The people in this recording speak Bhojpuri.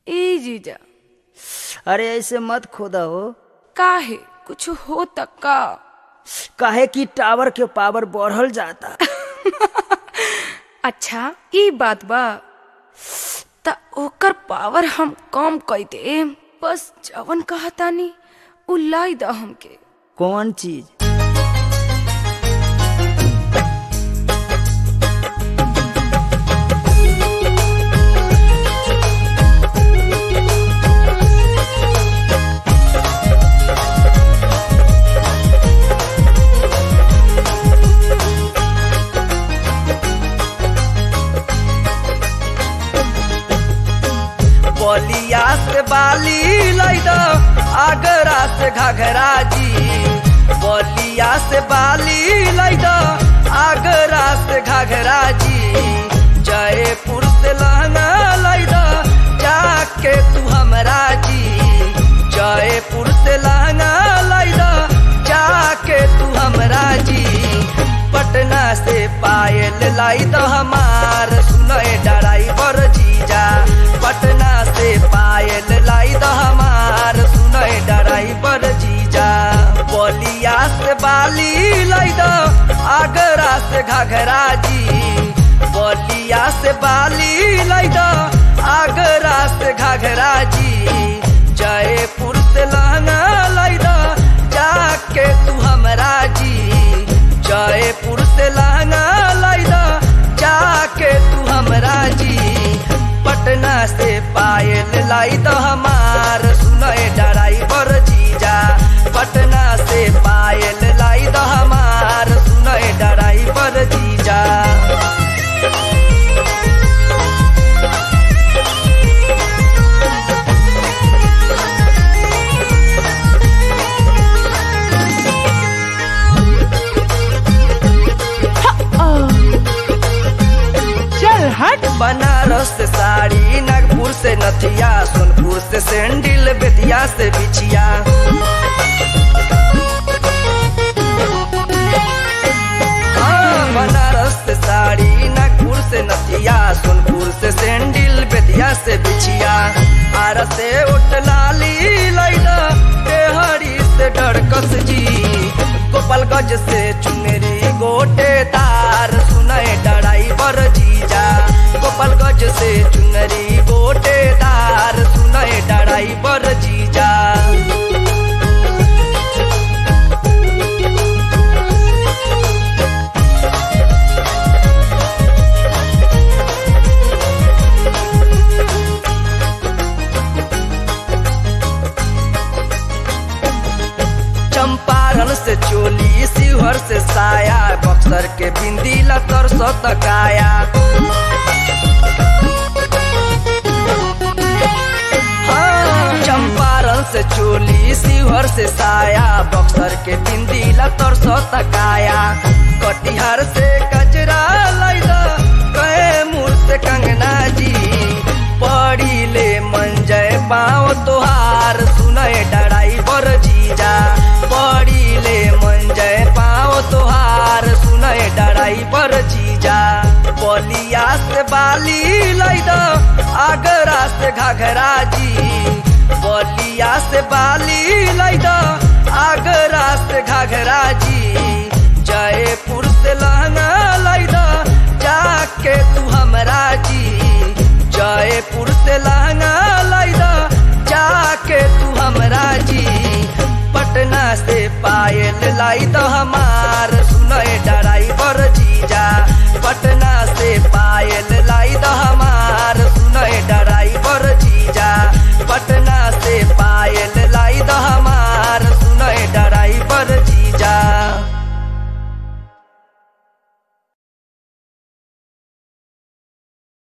ए जीजा अरे ऐसे मत खोदा हो काहे कुछ हो तक का काहे कि टावर के पावर बढ़ल जाता अच्छा ई बात बा त ओकर पावर हम कम कई दे बस जवन कहतानी उ लाई द हमके कौन चीज बलिया से बाली लैद आगरा से घघरा जी बलिया से बाली लैद आगरा से घघरा जी जयपुर से लहंगा लैद जाके तू हमरा जी जयपुर से लहंगा लैद जाके तू हमरा जी पटना से पायल लाई तो हमार सुनय ड्राइवर जीजा पटना से पायल लाई तो हमार सुनय ड्राइवर जीजा बलिया से बाली लाई दो आगरा से घघरा जी बलिया से बाली लाई दो आगरा से घघरा जी जयपुर से लहंगा लाई दो जाके तू हमरा जी जयपुर से लहंगा लाई दो जाके तू हमरा जी पटना से पायल लाई दो हमार सुनय ड्राइवर जीजा पटना से पायल लाई दो हमार सुनय ड्राइवर जीजा चल हट बनारस से साड़ी नागपुर से नथिया सोनपुर से सैंडल बेतिया से बिछिया हाँ, बनारस से साड़ी नागपुर से नथिया सोनपुर से सैंडल बेतिया से बिछिया आर से उठलाली लैला देहरी से डरकस जी गोपालगंज से चुनरी गोटे तार सुनय ड्राइवर जीजा गोपालगंज से चुनरी गोटे तार सुनय ड्राइवर जीजा चंपारण से चोली शिवहर से साया बक्सर के बिंदी लतर सतकाया हाँ, चंपारण से चोली शिवहर से साया बक्सर के बिंदी लतर सतकाया कटिहार से कचरा लैदा कैमूर से कंगना जी पड़ी ले मंजय पाँव तोहार सुनय ड्राइवर जीजा पड़ी ले मंजय पाँव तोहार सुनय ड्राइवर जीजा बलिया से बाली लैद आगरा से घघरा जी बलिया से बाली लैद आगरा से घघरा जी जयपुर से लहंगा लैद जाके तू हमरा जी जयपुर से लहंगा लैदा जाके तू हमरा जी पटना से पायल लाई तो हमार